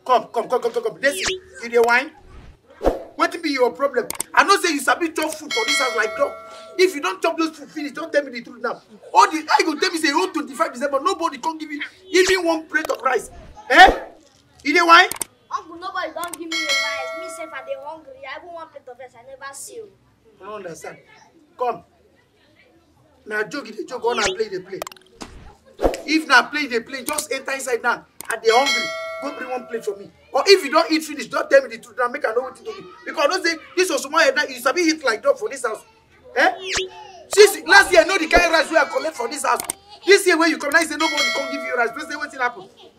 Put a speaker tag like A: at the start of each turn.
A: come come come come come come desi you dey whine wetin be your problem i know say you sabi chop food for dis house like dog if you don chop those food finish don tell me the truth now all the how you go tell me say you own twenty-five december nobody come give you even one plate of rice eh you dey whine
B: Uncle, nobody don give me a rice. Me sef I dey hungry. I even one plate of rice I never see o.
A: i no understand come na joke you dey joke or na play you dey play if na play you dey play just enter inside now i dey hungry go bring one plate for me or if you don eat finish don tell me the truth now make i know wetin to do because i know say this osuma head now you sabi eat like dog for this house eh since last year i know the kind rice wey i collect for this house this year wey you come now you say nobody come give you rice no say wetin happen